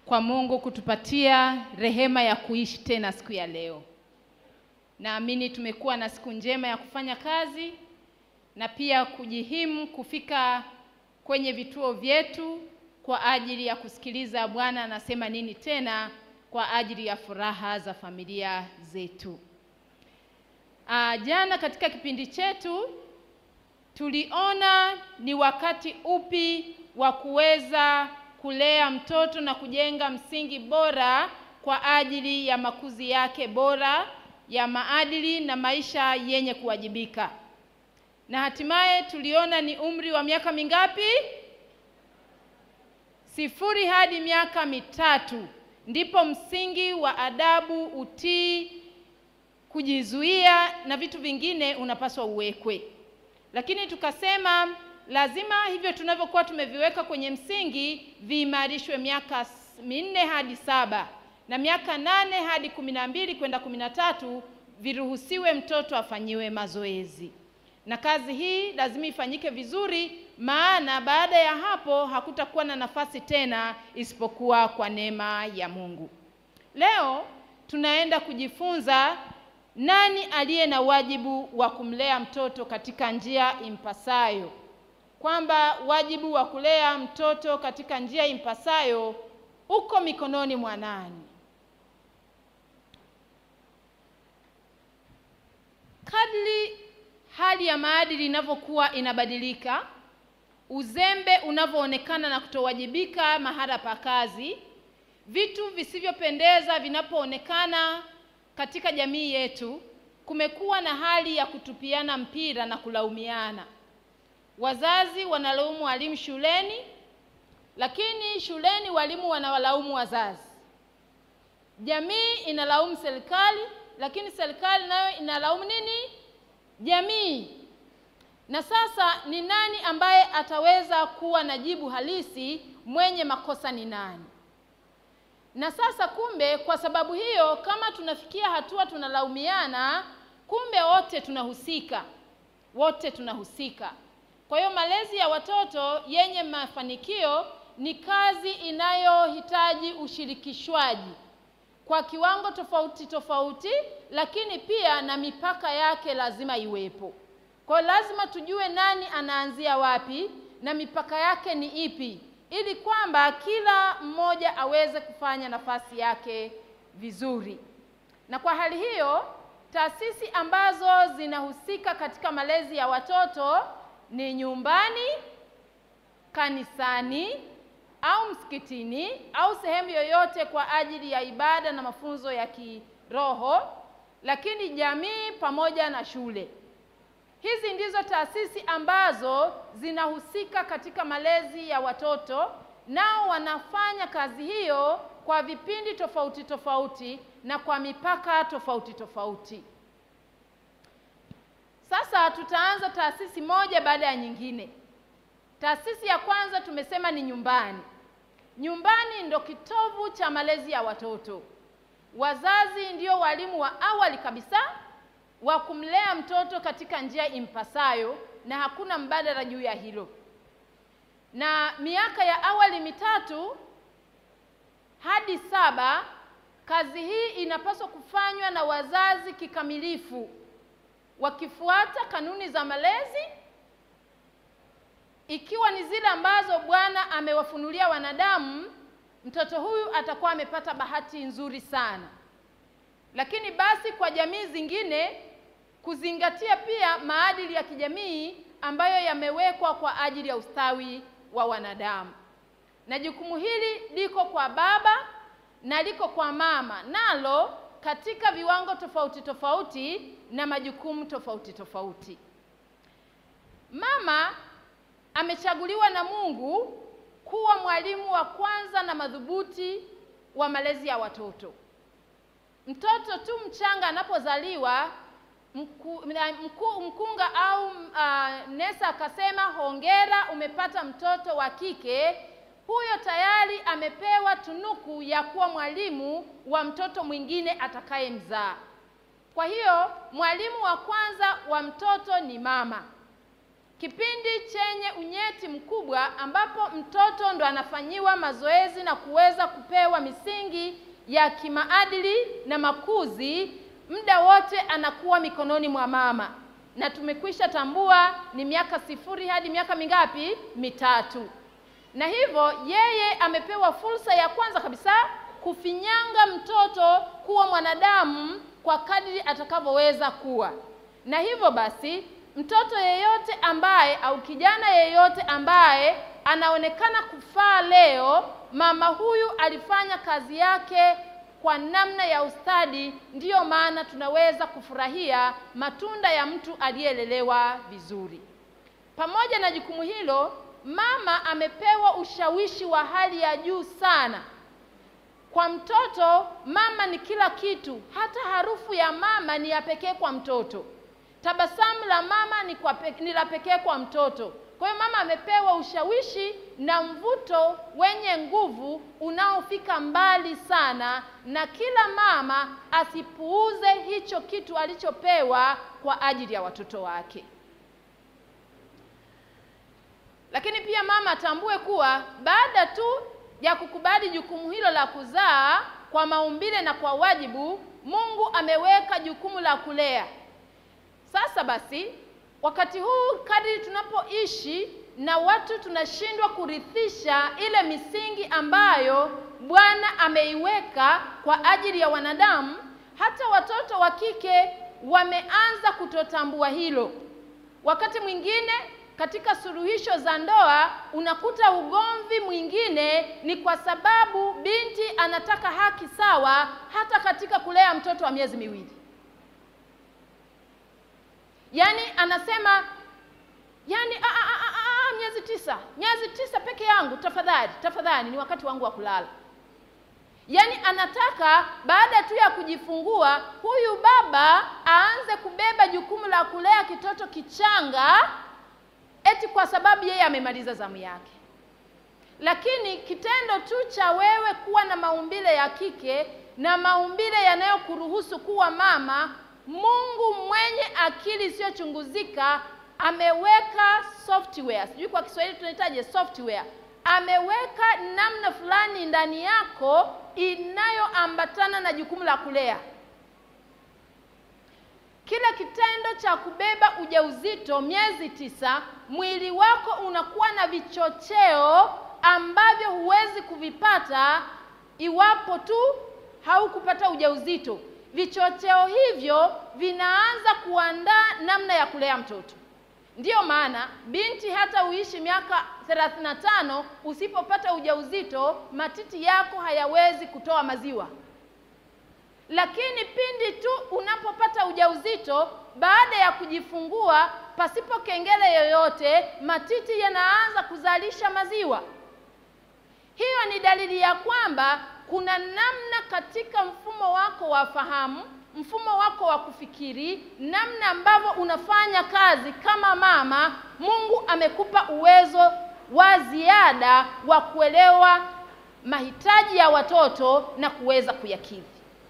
kwa Mungu kutupatia rehema ya kuishi tena siku ya leo. Naamini tumekuwa na siku njema ya kufanya kazi na pia kujihimu kufika kwenye vituo vyetu kwa ajili ya kusikiliza Bwana anasema nini tena kwa ajili ya furaha za familia zetu. Aa, jana katika kipindi chetu tuliona ni wakati upi wa kuweza kulea mtoto na kujenga msingi bora kwa ajili ya makuzi yake bora ya maadili na maisha yenye kuwajibika. Na hatimaye tuliona ni umri wa miaka mingapi? Sifuri hadi miaka mitatu ndipo msingi wa adabu, utii, kujizuia na vitu vingine unapaswa uwekwe. Lakini tukasema lazima hivyo tunavyokuwa tumeviweka kwenye msingi viimarishwe miaka minne hadi saba na miaka nane hadi kumi na mbili kwenda kumi na tatu viruhusiwe mtoto afanyiwe mazoezi, na kazi hii lazima ifanyike vizuri, maana baada ya hapo hakutakuwa na nafasi tena isipokuwa kwa neema ya Mungu. Leo tunaenda kujifunza nani aliye na wajibu wa kumlea mtoto katika njia impasayo, kwamba wajibu wa kulea mtoto katika njia impasayo uko mikononi mwa nani? Kadri hali ya maadili inavyokuwa inabadilika, uzembe unavyoonekana na kutowajibika mahala pa kazi, vitu visivyopendeza vinapoonekana katika jamii yetu, kumekuwa na hali ya kutupiana mpira na kulaumiana. Wazazi wanalaumu walimu shuleni, lakini shuleni walimu wanawalaumu wazazi. Jamii inalaumu serikali, lakini serikali nayo inalaumu nini? Jamii. Na sasa ni nani ambaye ataweza kuwa na jibu halisi? Mwenye makosa ni nani? Na sasa kumbe, kwa sababu hiyo, kama tunafikia hatua tunalaumiana, kumbe wote tunahusika, wote tunahusika. Kwa hiyo malezi ya watoto yenye mafanikio ni kazi inayohitaji ushirikishwaji kwa kiwango tofauti tofauti, lakini pia na mipaka yake lazima iwepo. Kwa hiyo lazima tujue nani anaanzia wapi na mipaka yake ni ipi, ili kwamba kila mmoja aweze kufanya nafasi yake vizuri. Na kwa hali hiyo, taasisi ambazo zinahusika katika malezi ya watoto ni nyumbani, kanisani au msikitini au sehemu yoyote kwa ajili ya ibada na mafunzo ya kiroho, lakini jamii pamoja na shule. Hizi ndizo taasisi ambazo zinahusika katika malezi ya watoto, nao wanafanya kazi hiyo kwa vipindi tofauti tofauti na kwa mipaka tofauti tofauti. Sasa tutaanza taasisi moja baada ya nyingine. Taasisi ya kwanza tumesema ni nyumbani. Nyumbani ndo kitovu cha malezi ya watoto. Wazazi ndio walimu wa awali kabisa wa kumlea mtoto katika njia impasayo, na hakuna mbadala juu ya hilo. Na miaka ya awali mitatu hadi saba, kazi hii inapaswa kufanywa na wazazi kikamilifu, wakifuata kanuni za malezi ikiwa ni zile ambazo Bwana amewafunulia wanadamu, mtoto huyu atakuwa amepata bahati nzuri sana. Lakini basi kwa jamii zingine kuzingatia pia maadili ya kijamii ambayo yamewekwa kwa ajili ya ustawi wa wanadamu. Na jukumu hili liko kwa baba na liko kwa mama, nalo katika viwango tofauti tofauti na majukumu tofauti tofauti. Mama amechaguliwa na Mungu kuwa mwalimu wa kwanza na madhubuti wa malezi ya watoto. Mtoto tu mchanga anapozaliwa, mku, mku, mkunga au uh, nesa akasema hongera, umepata mtoto wa kike, huyo tayari amepewa tunuku ya kuwa mwalimu wa mtoto mwingine atakayemzaa. Kwa hiyo mwalimu wa kwanza wa mtoto ni mama. kipindi chenye unyeti mkubwa ambapo mtoto ndo anafanyiwa mazoezi na kuweza kupewa misingi ya kimaadili na makuzi, muda wote anakuwa mikononi mwa mama, na tumekwisha tambua ni miaka sifuri hadi miaka mingapi? Mitatu. Na hivyo yeye amepewa fursa ya kwanza kabisa kufinyanga mtoto kuwa mwanadamu kwa kadri atakavyoweza kuwa, na hivyo basi mtoto yeyote ambaye au kijana yeyote ambaye anaonekana kufaa leo, mama huyu alifanya kazi yake kwa namna ya ustadi. Ndiyo maana tunaweza kufurahia matunda ya mtu aliyelelewa vizuri. Pamoja na jukumu hilo, mama amepewa ushawishi wa hali ya juu sana. Kwa mtoto, mama ni kila kitu. Hata harufu ya mama ni ya pekee kwa mtoto. Tabasamu la mama ni, kwa pe, ni la pekee kwa mtoto. Kwa hiyo mama amepewa ushawishi na mvuto wenye nguvu unaofika mbali sana, na kila mama asipuuze hicho kitu alichopewa kwa ajili ya watoto wake. Lakini pia mama atambue kuwa baada tu ya kukubali jukumu hilo la kuzaa kwa maumbile na kwa wajibu, Mungu ameweka jukumu la kulea. Sasa basi, wakati huu kadri tunapoishi na watu tunashindwa kurithisha ile misingi ambayo Bwana ameiweka kwa ajili ya wanadamu, hata watoto wa kike wameanza kutotambua hilo. Wakati mwingine katika suluhisho za ndoa unakuta ugomvi mwingine ni kwa sababu binti anataka haki sawa hata katika kulea mtoto wa miezi miwili. Yaani anasema yaani, a, a, a, a, a, miezi tisa, miezi tisa peke yangu, tafadhali tafadhali, ni wakati wangu wa kulala. Yaani anataka baada tu ya kujifungua huyu baba aanze kubeba jukumu la kulea kitoto kichanga eti kwa sababu yeye amemaliza zamu yake. Lakini kitendo tu cha wewe kuwa na maumbile ya kike na maumbile yanayokuruhusu kuwa mama, Mungu mwenye akili isiyochunguzika ameweka software, sijui kwa Kiswahili tunahitaje software, ameweka namna fulani ndani yako inayoambatana na jukumu la kulea. Kila kitendo cha kubeba ujauzito miezi tisa, mwili wako unakuwa na vichocheo ambavyo huwezi kuvipata iwapo tu haukupata ujauzito. Vichocheo hivyo vinaanza kuandaa namna ya kulea mtoto. Ndiyo maana binti hata uishi miaka 35 usipopata ujauzito, matiti yako hayawezi kutoa maziwa lakini pindi tu unapopata ujauzito baada ya kujifungua, pasipo kengele yoyote, matiti yanaanza kuzalisha maziwa. Hiyo ni dalili ya kwamba kuna namna katika mfumo wako wa fahamu, mfumo wako wa kufikiri, namna ambavyo unafanya kazi kama mama. Mungu amekupa uwezo wa ziada wa kuelewa mahitaji ya watoto na kuweza kuyakidhi.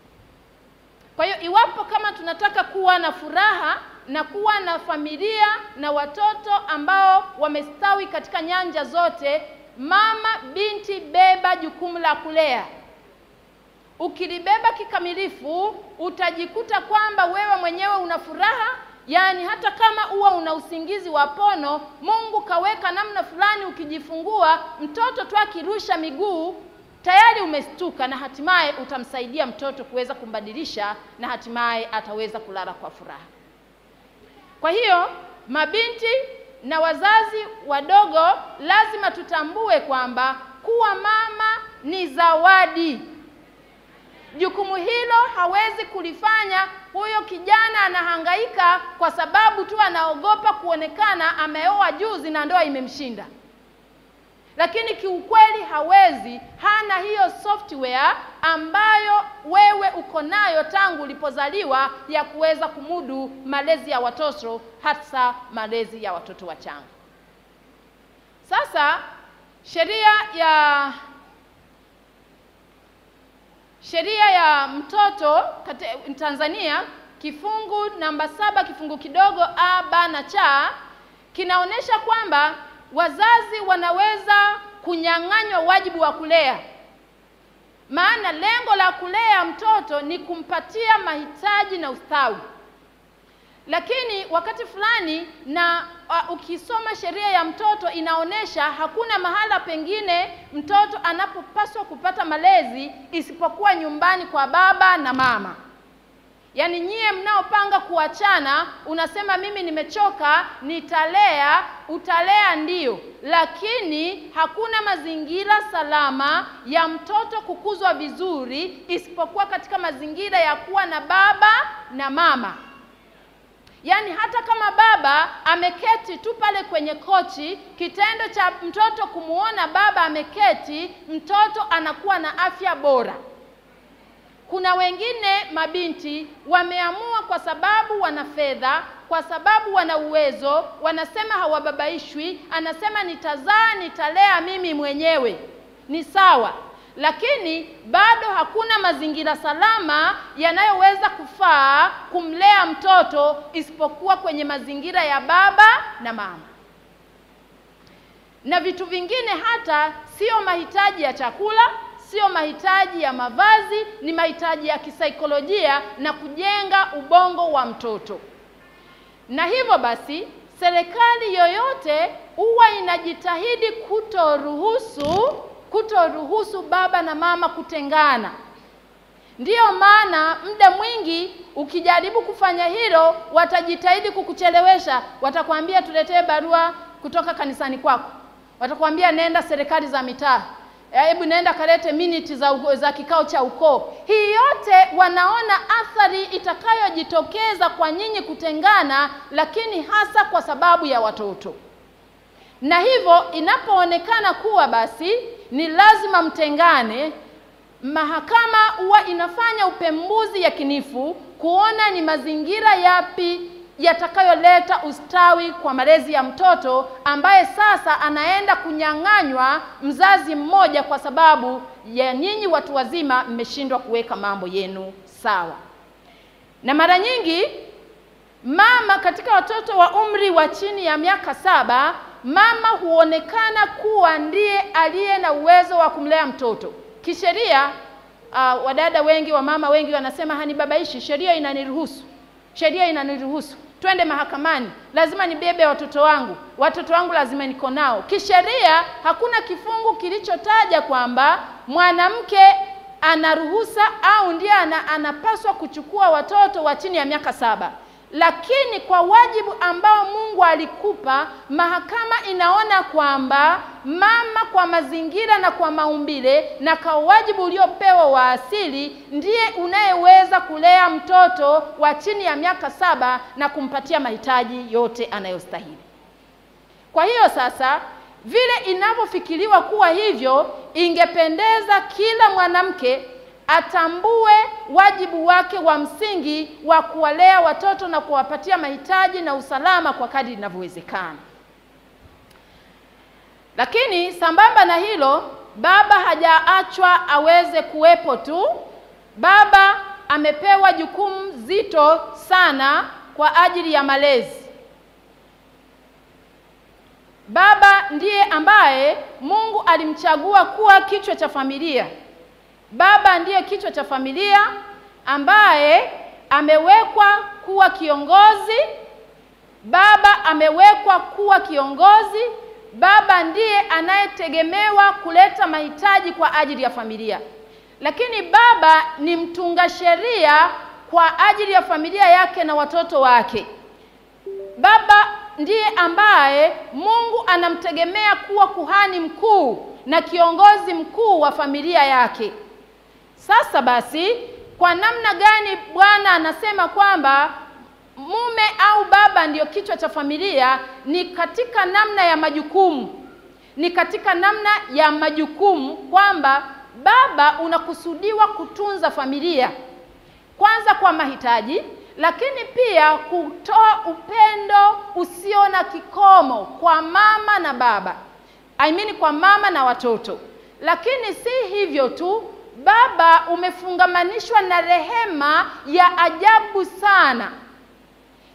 Kwa hiyo iwapo kama tunataka kuwa na furaha na kuwa na familia na watoto ambao wamestawi katika nyanja zote, mama binti, beba jukumu la kulea. Ukilibeba kikamilifu, utajikuta kwamba wewe mwenyewe una furaha, yaani hata kama huwa una usingizi wa pono, Mungu kaweka namna fulani, ukijifungua mtoto tu akirusha miguu tayari umestuka na hatimaye utamsaidia mtoto kuweza kumbadilisha na hatimaye ataweza kulala kwa furaha. Kwa hiyo mabinti na wazazi wadogo lazima tutambue kwamba kuwa mama ni zawadi. Jukumu hilo hawezi kulifanya huyo kijana anahangaika kwa sababu tu anaogopa kuonekana ameoa juzi na ndoa imemshinda lakini kiukweli hawezi, hana hiyo software ambayo wewe uko nayo tangu ulipozaliwa ya kuweza kumudu malezi ya watoto, hasa malezi ya watoto wachanga. Sasa sheria ya sheria ya mtoto kate, Tanzania kifungu namba saba kifungu kidogo a b na cha kinaonyesha kwamba wazazi wanaweza kunyang'anywa wajibu wa kulea. Maana lengo la kulea mtoto ni kumpatia mahitaji na ustawi. Lakini wakati fulani na uh, ukisoma sheria ya mtoto inaonyesha hakuna mahala pengine mtoto anapopaswa kupata malezi isipokuwa nyumbani kwa baba na mama. Yaani nyie mnaopanga kuachana, unasema mimi nimechoka, nitalea, utalea ndio, lakini hakuna mazingira salama ya mtoto kukuzwa vizuri isipokuwa katika mazingira ya kuwa na baba na mama. Yaani hata kama baba ameketi tu pale kwenye kochi, kitendo cha mtoto kumuona baba ameketi, mtoto anakuwa na afya bora. Kuna wengine mabinti wameamua kwa sababu wana fedha, kwa sababu wana uwezo, wanasema hawababaishwi, anasema nitazaa, nitalea mimi mwenyewe. Ni sawa, lakini bado hakuna mazingira salama yanayoweza kufaa kumlea mtoto isipokuwa kwenye mazingira ya baba na mama. Na vitu vingine hata sio mahitaji ya chakula, sio mahitaji ya mavazi, ni mahitaji ya kisaikolojia na kujenga ubongo wa mtoto. Na hivyo basi, serikali yoyote huwa inajitahidi kutoruhusu kutoruhusu baba na mama kutengana. Ndiyo maana muda mwingi ukijaribu kufanya hilo, watajitahidi kukuchelewesha. Watakwambia tuletee barua kutoka kanisani kwako, watakwambia nenda serikali za mitaa, hebu nenda kalete miniti za, za kikao cha ukoo. Hii yote wanaona athari itakayojitokeza kwa nyinyi kutengana, lakini hasa kwa sababu ya watoto. Na hivyo inapoonekana kuwa basi ni lazima mtengane, mahakama huwa inafanya upembuzi yakinifu kuona ni mazingira yapi yatakayoleta ustawi kwa malezi ya mtoto ambaye sasa anaenda kunyang'anywa mzazi mmoja kwa sababu ya nyinyi watu wazima mmeshindwa kuweka mambo yenu sawa. Na mara nyingi mama katika watoto wa umri wa chini ya miaka saba mama huonekana kuwa ndiye aliye na uwezo wa kumlea mtoto kisheria. Uh, wadada wengi wa mama wengi wanasema hanibabaishi, sheria inaniruhusu, sheria inaniruhusu, twende mahakamani, lazima nibebe watoto wangu, watoto wangu lazima niko nao. Kisheria hakuna kifungu kilichotaja kwamba mwanamke anaruhusa au ndiye ana, anapaswa kuchukua watoto wa chini ya miaka saba lakini kwa wajibu ambao Mungu alikupa, mahakama inaona kwamba mama, kwa mazingira na kwa maumbile na kwa wajibu uliopewa wa asili, ndiye unayeweza kulea mtoto wa chini ya miaka saba na kumpatia mahitaji yote anayostahili. Kwa hiyo sasa, vile inavyofikiriwa kuwa hivyo, ingependeza kila mwanamke atambue wajibu wake wa msingi wa kuwalea watoto na kuwapatia mahitaji na usalama kwa kadri inavyowezekana. Lakini sambamba na hilo, baba hajaachwa aweze kuwepo tu. Baba amepewa jukumu zito sana kwa ajili ya malezi. Baba ndiye ambaye Mungu alimchagua kuwa kichwa cha familia. Baba ndiye kichwa cha familia ambaye amewekwa kuwa kiongozi. Baba amewekwa kuwa kiongozi. Baba ndiye anayetegemewa kuleta mahitaji kwa ajili ya familia, lakini baba ni mtunga sheria kwa ajili ya familia yake na watoto wake. Baba ndiye ambaye Mungu anamtegemea kuwa kuhani mkuu na kiongozi mkuu wa familia yake. Sasa basi, kwa namna gani Bwana anasema kwamba mume au baba ndiyo kichwa cha familia? Ni katika namna ya majukumu, ni katika namna ya majukumu kwamba baba unakusudiwa kutunza familia kwanza kwa mahitaji, lakini pia kutoa upendo usio na kikomo kwa mama na baba, I mean kwa mama na watoto. Lakini si hivyo tu, baba umefungamanishwa na rehema ya ajabu sana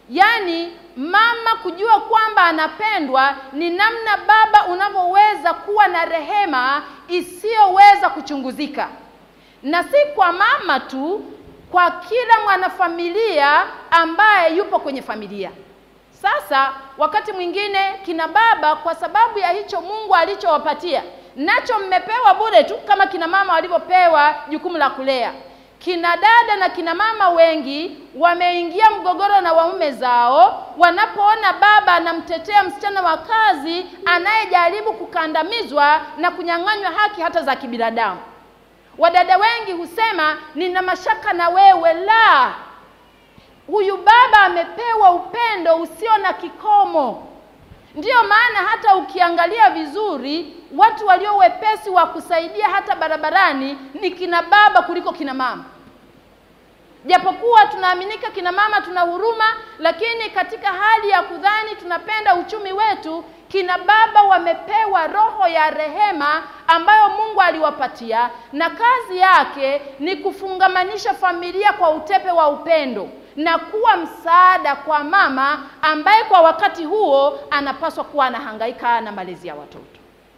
yaani mama kujua kwamba anapendwa ni namna baba unavyoweza kuwa na rehema isiyoweza kuchunguzika, na si kwa mama tu, kwa kila mwanafamilia ambaye yupo kwenye familia. Sasa wakati mwingine kina baba, kwa sababu ya hicho Mungu alichowapatia, nacho mmepewa bure tu kama kina mama walivyopewa jukumu la kulea. Kina dada na kina mama wengi wameingia mgogoro na waume zao wanapoona baba anamtetea msichana wa kazi anayejaribu kukandamizwa na kunyang'anywa haki hata za kibinadamu. Wadada wengi husema nina mashaka na wewe. La, huyu baba amepewa upendo usio na kikomo. Ndiyo maana hata ukiangalia vizuri, watu walio wepesi wa kusaidia hata barabarani ni kina baba kuliko kina mama. Japokuwa tunaaminika kina mama tuna huruma, lakini katika hali ya kudhani tunapenda uchumi wetu, kina baba wamepewa roho ya rehema ambayo Mungu aliwapatia, na kazi yake ni kufungamanisha familia kwa utepe wa upendo na kuwa msaada kwa mama ambaye kwa wakati huo anapaswa kuwa anahangaika na malezi ya watoto.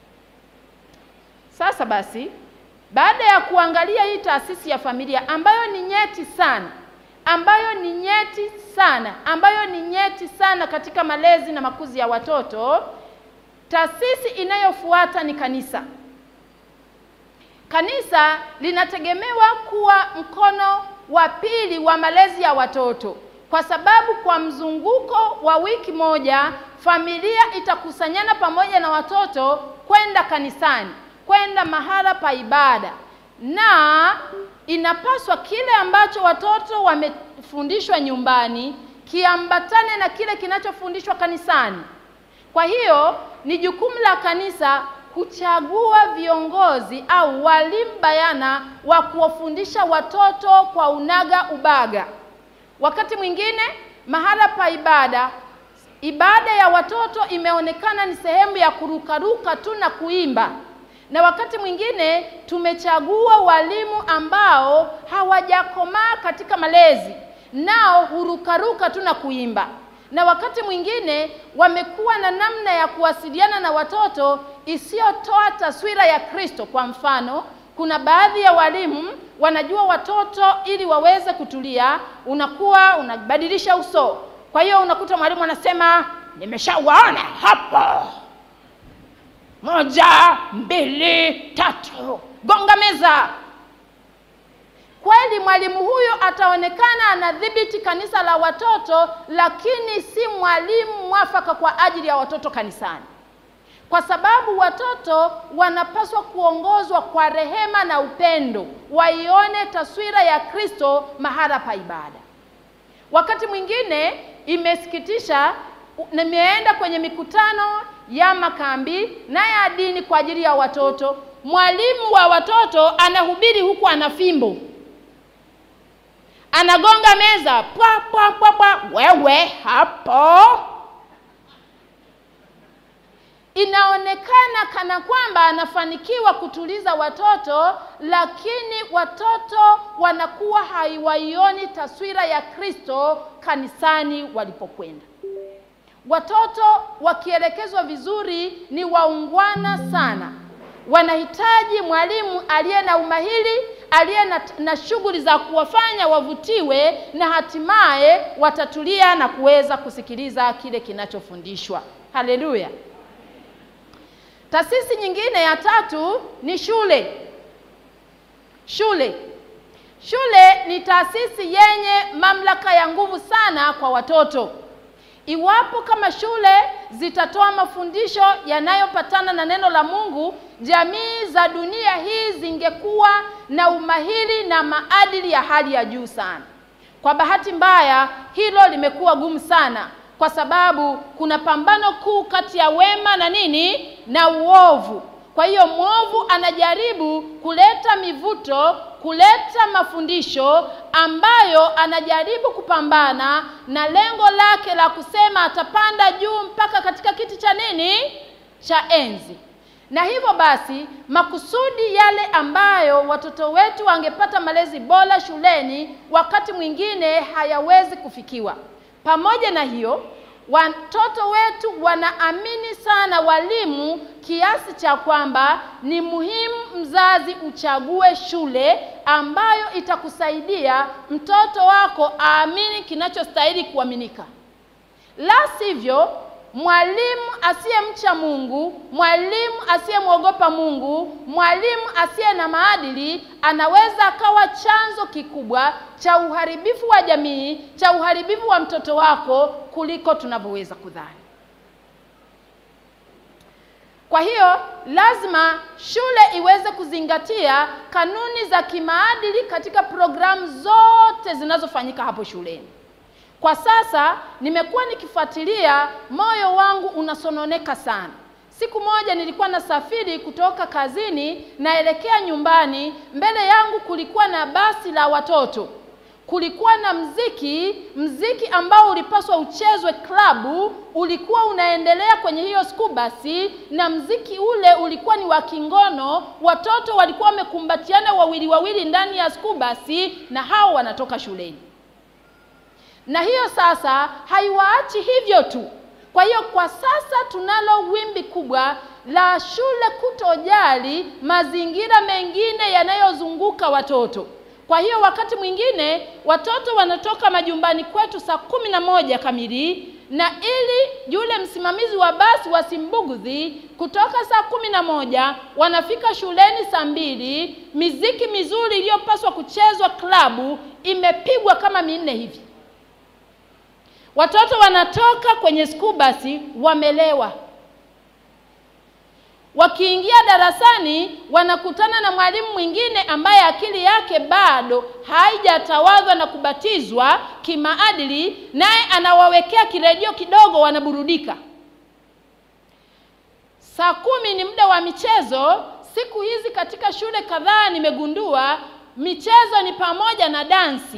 Sasa basi, baada ya kuangalia hii taasisi ya familia ambayo ni nyeti sana, ambayo ni nyeti sana, ambayo ni nyeti sana katika malezi na makuzi ya watoto, taasisi inayofuata ni kanisa. Kanisa linategemewa kuwa mkono wa pili wa malezi ya watoto, kwa sababu kwa mzunguko wa wiki moja familia itakusanyana pamoja na watoto kwenda kanisani, kwenda mahala pa ibada, na inapaswa kile ambacho watoto wamefundishwa nyumbani kiambatane na kile kinachofundishwa kanisani. Kwa hiyo ni jukumu la kanisa kuchagua viongozi au walimu bayana wa kuwafundisha watoto kwa unaga ubaga. Wakati mwingine mahala pa ibada, ibada ya watoto imeonekana ni sehemu ya kurukaruka tu na kuimba, na wakati mwingine tumechagua walimu ambao hawajakomaa katika malezi, nao hurukaruka tu na kuimba na wakati mwingine wamekuwa na namna ya kuwasiliana na watoto isiyotoa taswira ya Kristo. Kwa mfano, kuna baadhi ya walimu wanajua watoto ili waweze kutulia, unakuwa unabadilisha uso. Kwa hiyo unakuta mwalimu anasema nimeshawaona hapo, moja, mbili, tatu, gonga meza. Kweli mwalimu huyo ataonekana anadhibiti kanisa la watoto, lakini si mwalimu mwafaka kwa ajili ya watoto kanisani, kwa sababu watoto wanapaswa kuongozwa kwa rehema na upendo, waione taswira ya Kristo mahala pa ibada. Wakati mwingine imesikitisha, nimeenda kwenye mikutano ya makambi na ya dini kwa ajili ya watoto, mwalimu wa watoto anahubiri huku ana fimbo anagonga meza pwa pwa pwa pwa, wewe hapo. Inaonekana kana kwamba anafanikiwa kutuliza watoto, lakini watoto wanakuwa haiwaioni taswira ya Kristo kanisani walipokwenda. Watoto wakielekezwa vizuri ni waungwana sana, wanahitaji mwalimu aliye na umahiri aliye na, na shughuli za kuwafanya wavutiwe na hatimaye watatulia na kuweza kusikiliza kile kinachofundishwa. Haleluya! Taasisi nyingine ya tatu ni shule. Shule, shule ni taasisi yenye mamlaka ya nguvu sana kwa watoto. Iwapo kama shule zitatoa mafundisho yanayopatana na neno la Mungu, jamii za dunia hii zingekuwa na umahiri na maadili ya hali ya juu sana. Kwa bahati mbaya, hilo limekuwa gumu sana, kwa sababu kuna pambano kuu kati ya wema na nini na uovu. Kwa hiyo mwovu anajaribu kuleta mivuto, kuleta mafundisho ambayo anajaribu kupambana na lengo lake la kusema atapanda juu mpaka katika kiti cha nini cha enzi. Na hivyo basi makusudi yale ambayo watoto wetu wangepata malezi bora shuleni, wakati mwingine hayawezi kufikiwa. Pamoja na hiyo, watoto wetu wanaamini sana walimu kiasi cha kwamba ni muhimu mzazi uchague shule ambayo itakusaidia mtoto wako aamini kinachostahili kuaminika. La sivyo, mwalimu asiyemcha Mungu, mwalimu asiyemwogopa Mungu, mwalimu asiye na maadili anaweza akawa chanzo kikubwa cha uharibifu wa jamii, cha uharibifu wa mtoto wako kuliko tunavyoweza kudhani. Kwa hiyo lazima shule iweze kuzingatia kanuni za kimaadili katika programu zote zinazofanyika hapo shuleni. Kwa sasa nimekuwa nikifuatilia, moyo wangu unasononeka sana. Siku moja nilikuwa nasafiri kutoka kazini naelekea nyumbani, mbele yangu kulikuwa na basi la watoto. Kulikuwa na mziki, mziki ambao ulipaswa uchezwe klabu, ulikuwa unaendelea kwenye hiyo school basi, na mziki ule ulikuwa ni wa kingono. Watoto walikuwa wamekumbatiana wawili wawili ndani ya school basi, na hao wanatoka shuleni na hiyo sasa haiwaachi hivyo tu. Kwa hiyo kwa sasa tunalo wimbi kubwa la shule kutojali mazingira mengine yanayozunguka watoto. Kwa hiyo wakati mwingine watoto wanatoka majumbani kwetu saa kumi na moja kamili, na ili yule msimamizi wa basi wasimbugudhi, kutoka saa kumi na moja wanafika shuleni saa mbili. Miziki mizuri iliyopaswa kuchezwa klabu imepigwa kama minne hivi. Watoto wanatoka kwenye school basi wamelewa. Wakiingia darasani wanakutana na mwalimu mwingine ambaye akili yake bado haijatawadhwa na kubatizwa kimaadili, naye anawawekea kiredio kidogo, wanaburudika. Saa kumi ni muda wa michezo. Siku hizi katika shule kadhaa nimegundua michezo ni pamoja na dansi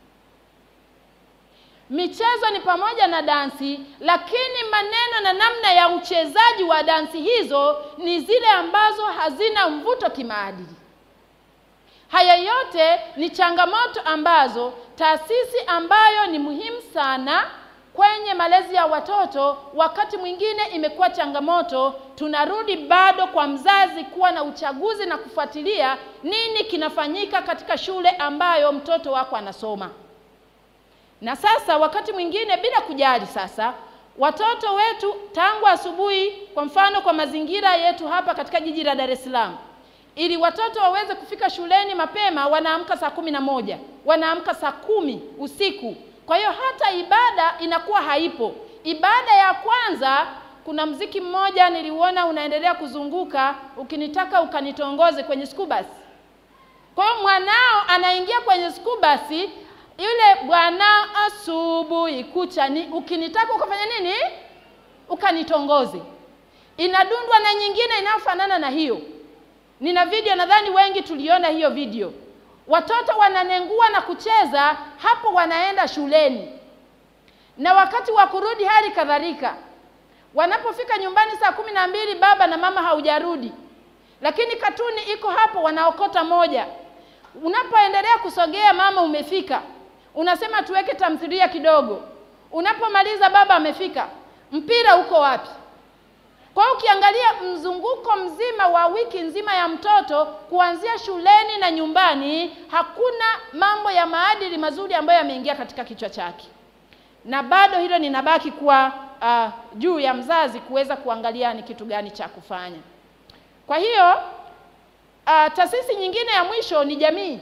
michezo ni pamoja na dansi, lakini maneno na namna ya uchezaji wa dansi hizo ni zile ambazo hazina mvuto kimaadili. Haya yote ni changamoto ambazo taasisi ambayo ni muhimu sana kwenye malezi ya watoto, wakati mwingine imekuwa changamoto. Tunarudi bado kwa mzazi kuwa na uchaguzi na kufuatilia nini kinafanyika katika shule ambayo mtoto wako anasoma na sasa wakati mwingine bila kujali, sasa watoto wetu tangu asubuhi, kwa mfano kwa mazingira yetu hapa katika jiji la Dar es Salaam, ili watoto waweze kufika shuleni mapema, wanaamka saa kumi na moja wanaamka saa kumi usiku. Kwa hiyo hata ibada inakuwa haipo. Ibada ya kwanza, kuna mziki mmoja niliuona unaendelea kuzunguka, ukinitaka ukanitongoze kwenye school bus. Kwa hiyo mwanao anaingia kwenye school bus yule bwana asubuhi kucha ni ukinitaka ukafanya nini, ukanitongoze. Inadundwa na nyingine inayofanana na hiyo. Nina video, nadhani wengi tuliona hiyo video. Watoto wananengua na kucheza hapo, wanaenda shuleni, na wakati wa kurudi hali kadhalika. Wanapofika nyumbani saa kumi na mbili, baba na mama haujarudi, lakini katuni iko hapo, wanaokota moja. Unapoendelea kusogea, mama umefika unasema tuweke tamthilia kidogo. Unapomaliza baba amefika, mpira uko wapi? Kwa hiyo ukiangalia mzunguko mzima wa wiki nzima ya mtoto kuanzia shuleni na nyumbani, hakuna mambo ya maadili mazuri ambayo yameingia katika kichwa chake, na bado hilo ninabaki kuwa uh, juu ya mzazi kuweza kuangalia ni kitu gani cha kufanya. Kwa hiyo uh, taasisi nyingine ya mwisho ni jamii.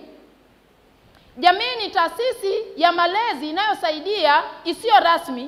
Jamii ni taasisi ya malezi inayosaidia isiyo rasmi,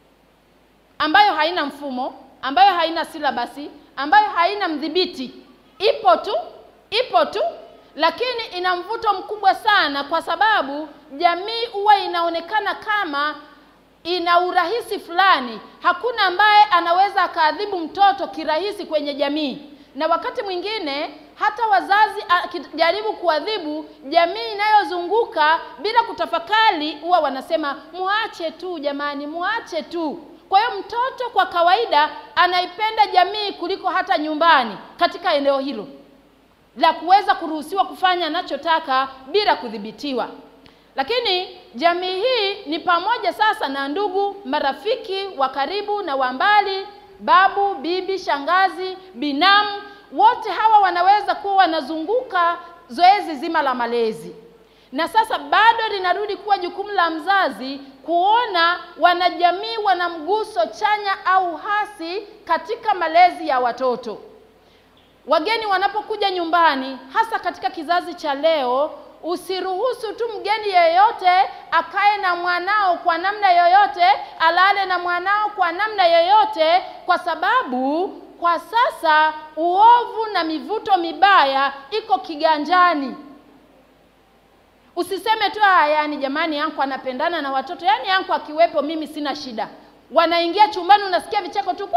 ambayo haina mfumo, ambayo haina silabasi, ambayo haina mdhibiti. Ipo tu, ipo tu, lakini ina mvuto mkubwa sana, kwa sababu jamii huwa inaonekana kama ina urahisi fulani. Hakuna ambaye anaweza akaadhibu mtoto kirahisi kwenye jamii, na wakati mwingine hata wazazi akijaribu kuadhibu jamii inayozunguka bila kutafakari, huwa wanasema muache tu jamani, muache tu. Kwa hiyo mtoto kwa kawaida anaipenda jamii kuliko hata nyumbani, katika eneo hilo la kuweza kuruhusiwa kufanya anachotaka bila kudhibitiwa. Lakini jamii hii ni pamoja sasa na ndugu, marafiki wa karibu na wa mbali, babu, bibi, shangazi, binamu, wote hawa wanaweza kuwa wanazunguka zoezi zima la malezi. Na sasa bado linarudi kuwa jukumu la mzazi kuona wanajamii wana mguso chanya au hasi katika malezi ya watoto. Wageni wanapokuja nyumbani, hasa katika kizazi cha leo, usiruhusu tu mgeni yeyote akae na mwanao kwa namna yoyote, alale na mwanao kwa namna yoyote, kwa sababu kwa sasa uovu na mivuto mibaya iko kiganjani. Usiseme tu ah, yani jamani, yangu anapendana na watoto, yani yangu akiwepo mimi sina shida. Wanaingia chumbani, unasikia vicheko tu,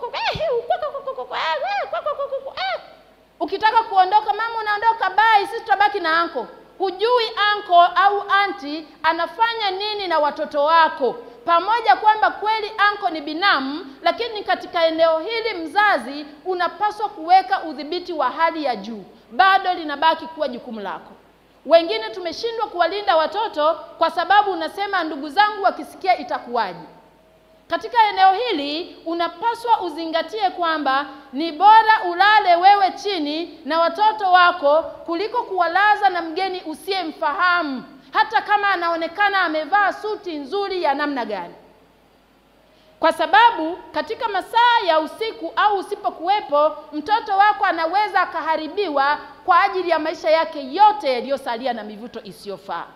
ukitaka kuondoka, mama unaondoka, bye, sisi tutabaki na anko. Hujui anko au anti anafanya nini na watoto wako, pamoja kwamba kweli anko ni binamu, lakini katika eneo hili mzazi unapaswa kuweka udhibiti wa hali ya juu. Bado linabaki kuwa jukumu lako. Wengine tumeshindwa kuwalinda watoto kwa sababu unasema ndugu zangu wakisikia itakuwaje? Katika eneo hili unapaswa uzingatie kwamba ni bora ulale wewe chini na watoto wako kuliko kuwalaza na mgeni usiyemfahamu, hata kama anaonekana amevaa suti nzuri ya namna gani, kwa sababu katika masaa ya usiku au usipokuwepo, mtoto wako anaweza akaharibiwa kwa ajili ya maisha yake yote yaliyosalia na mivuto isiyofaa.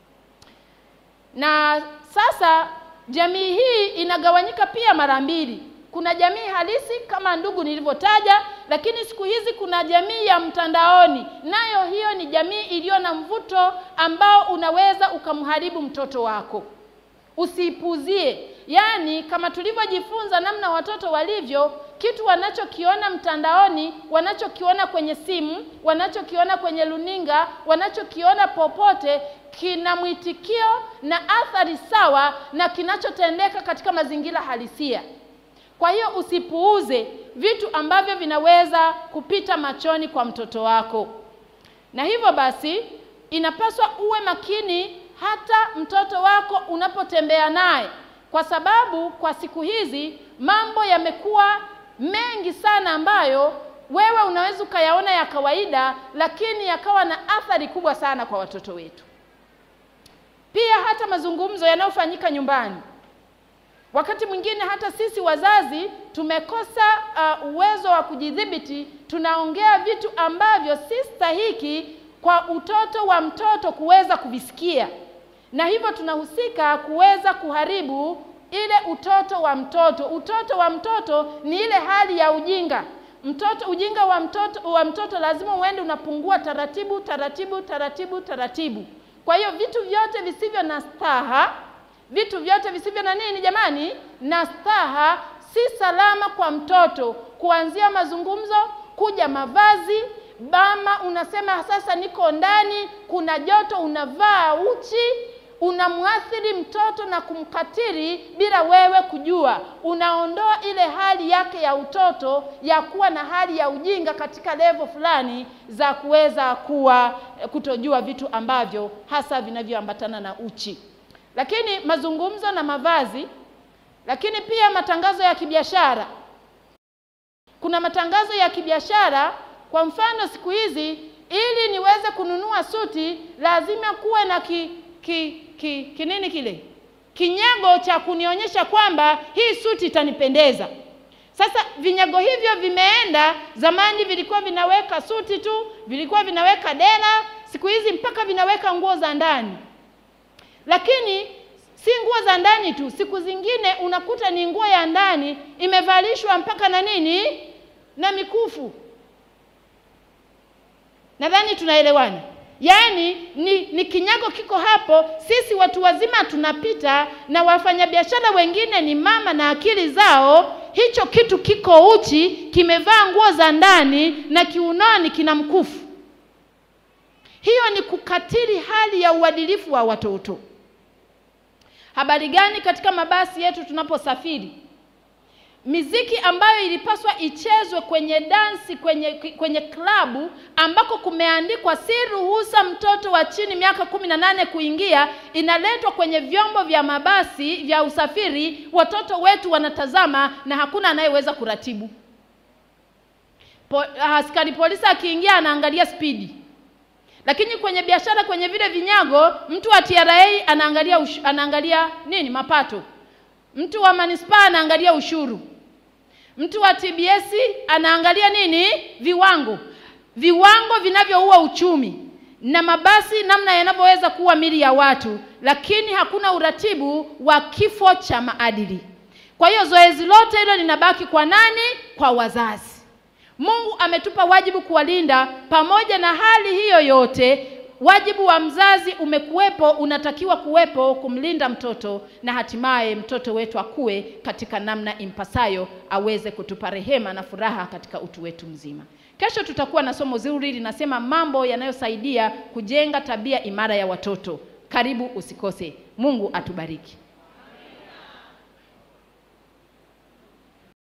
Na sasa jamii hii inagawanyika pia mara mbili. Kuna jamii halisi kama ndugu nilivyotaja, lakini siku hizi kuna jamii ya mtandaoni, nayo hiyo ni jamii iliyo na mvuto ambao unaweza ukamharibu mtoto wako. Usiipuzie. Yaani, kama tulivyojifunza namna watoto walivyo, kitu wanachokiona mtandaoni, wanachokiona kwenye simu, wanachokiona kwenye luninga, wanachokiona popote, kina mwitikio na athari sawa na kinachotendeka katika mazingira halisia. Kwa hiyo usipuuze vitu ambavyo vinaweza kupita machoni kwa mtoto wako, na hivyo basi inapaswa uwe makini hata mtoto wako unapotembea naye, kwa sababu kwa siku hizi mambo yamekuwa mengi sana ambayo wewe unaweza ukayaona ya kawaida, lakini yakawa na athari kubwa sana kwa watoto wetu. Pia hata mazungumzo yanayofanyika nyumbani, wakati mwingine hata sisi wazazi tumekosa uh, uwezo wa kujidhibiti, tunaongea vitu ambavyo si stahiki kwa utoto wa mtoto kuweza kuvisikia, na hivyo tunahusika kuweza kuharibu ile utoto wa mtoto. Utoto wa mtoto ni ile hali ya ujinga. Mtoto, ujinga wa mtoto wa mtoto lazima uende unapungua taratibu taratibu taratibu taratibu. Kwa hiyo vitu vyote visivyo na staha, vitu vyote visivyo na nini jamani, na staha, si salama kwa mtoto, kuanzia mazungumzo, kuja mavazi Bama unasema sasa niko ndani, kuna joto, unavaa uchi, unamwathiri mtoto na kumkatiri bila wewe kujua. Unaondoa ile hali yake ya utoto ya kuwa na hali ya ujinga katika levo fulani za kuweza kuwa kutojua vitu ambavyo hasa vinavyoambatana na uchi. Lakini mazungumzo na mavazi, lakini pia matangazo ya kibiashara. Kuna matangazo ya kibiashara kwa mfano siku hizi, ili niweze kununua suti lazima kuwe na ki, ki, ki, kinini kile kinyago cha kunionyesha kwamba hii suti itanipendeza. Sasa vinyago hivyo vimeenda. Zamani vilikuwa vinaweka suti tu, vilikuwa vinaweka dera, siku hizi mpaka vinaweka nguo za ndani. Lakini si nguo za ndani tu, siku zingine unakuta ni nguo ya ndani imevalishwa mpaka na nini na mikufu. Nadhani tunaelewana. Yaani ni, ni kinyago kiko hapo, sisi watu wazima tunapita na wafanyabiashara wengine ni mama na akili zao, hicho kitu kiko uchi, kimevaa nguo za ndani na kiunoni kina mkufu. Hiyo ni kukatili hali ya uadilifu wa watoto. Habari gani katika mabasi yetu tunaposafiri? miziki ambayo ilipaswa ichezwe kwenye dansi kwenye kwenye klabu ambako kumeandikwa si ruhusa mtoto wa chini miaka kumi na nane kuingia inaletwa kwenye vyombo vya mabasi vya usafiri watoto wetu wanatazama na hakuna anayeweza kuratibu po, askari polisi akiingia anaangalia spidi lakini kwenye biashara kwenye vile vinyago mtu wa TRA anaangalia ush, anaangalia nini mapato mtu wa manispaa anaangalia ushuru mtu wa TBS anaangalia nini viwango viwango vinavyoua uchumi na mabasi namna yanavyoweza kuwa mili ya watu lakini hakuna uratibu wa kifo cha maadili kwa hiyo zoezi lote hilo linabaki kwa nani kwa wazazi Mungu ametupa wajibu kuwalinda. Pamoja na hali hiyo yote, wajibu wa mzazi umekuwepo, unatakiwa kuwepo kumlinda mtoto na hatimaye mtoto wetu akue katika namna impasayo, aweze kutupa rehema na furaha katika utu wetu mzima. Kesho tutakuwa na somo zuri linasema mambo yanayosaidia kujenga tabia imara ya watoto. Karibu usikose. Mungu atubariki.